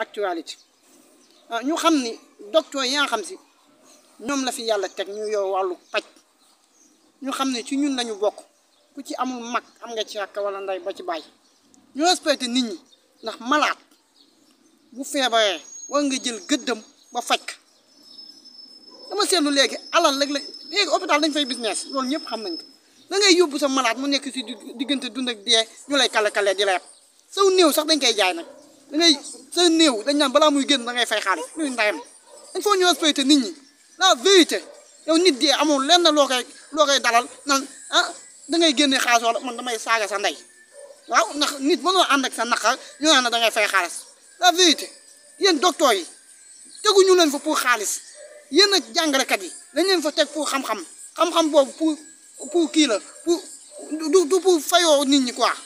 actualité ñu xam ni docteur yi nga xam si ñoom la fi yàlla teg ñu yow wàllu paj ñu xam ne ci ñun lañu bokk ku ci amul mag am nga ci rakk wala ndey ba ci bàyyi ñu respecté nit ñi ndax malaat bu feebaree war nga jël gëddam ba faj ko dama seetlu léegi alal rek la léegi hôpital dañ fay business loolu ñëpp xam nañ ko da ngay yóbbu sa malade mu nekk si diggante dund ak dee ñu lay kale kale di la yeb saw néew sax dañ koy jaay nag da ngay sa néew dañ naan balaa muy génn da ngay fay xaalis luy ndayam il faut ñu respecté nit ñi la vérité yow nit dee amul lenn loo koy loo koy dalal nan ah da ngay génne xaalis wala man damay saaga sa ndey waaw ndax nit mënoo ànd ak sa naqar ñu naan da ngay fay xaalis la vérité yéen docteur yi teguñu leen fa pour xaalis yéen ak jàngalekat yi dañ leen fa teg pour xam-xam xam-xam boobu pour pour kii la pour du du pour fayoo nit ñi quoi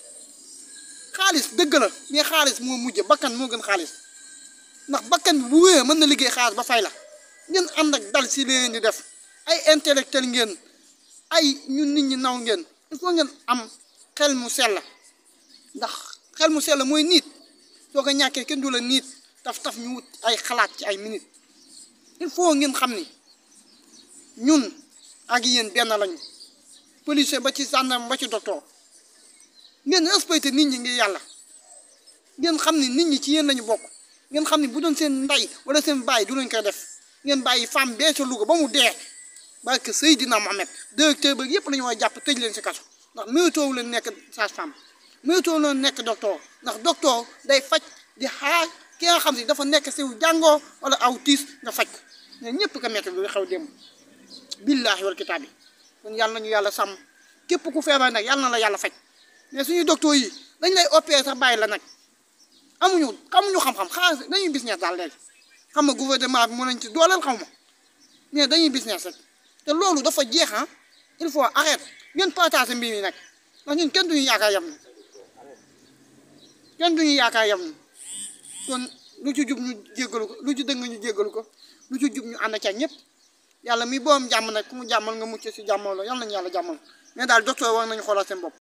xaalis dëgg la mais xaalis moo mujj bakkan moo gën xaalis ndax bakkan bi bu wéyee mën na liggéey xaalis ba fay la ngeen ànd ak dal si leen di def ay intellectuel ngeen ay ñun nit ñi naw ngeen il faut ngeen am xel mu sell ndax xel mu sell mooy niit soo ko ñàkkee kenn du la niit taf taf ñu wut ay xalaat ci ay minutes il faut ngeen xam ni ñun ak yéen benn lañu policier ba ci gendarme ba ci docteur ngeen respecté nit ñi ngi yàlla ngeen xam ni nit ñi ci yéen lañu bokk ngeen xam ni bu doon seen ndey wala seen baay du lañ koy def ngeen bàyyi femme bee ca Louga ba mu dee barke Seydina Mohamed directeur ba yëpp la ñu war a jàpp tëj leen si kaso ndax mérito wu leen nekk sage-femme mérito wu leen nekk docteur ndax docteur day faj di xaar ki nga xam si dafa nekk si jàngoo wala aw tiis nga faj ko mais ñëpp ko metti lu xew démb billaahi wal kitaab bi kon yàlla nañu yàlla sàmm képp ku feebar nag yàlla na la yàlla faj mais suñuy docteur yi dañ lay opérer sax bàyyi la nag amuñu xamuñu xam-xam xaalis dañuy business daal léegi xam nga gouvernement bi mën nañ ci dooleel xaw ma mais dañuy business rek te loolu dafa jeex ah il faut arrêter ngeen partager mbir mi nag ndax ñun kenn duñu yaakaar yam kenn duñu yaakaar yam kon lu ci jub ñu jéggalu ko lu ci dëng ñu jéggalu ko lu ci jub ñu ànd ca ñëpp yàlla mi boom jàmm nag ku mu jàmmal nga mucc si jàmmaloo yàlla nañu yàlla jàmmal mais daal docteur war nañu xoolal seen bopp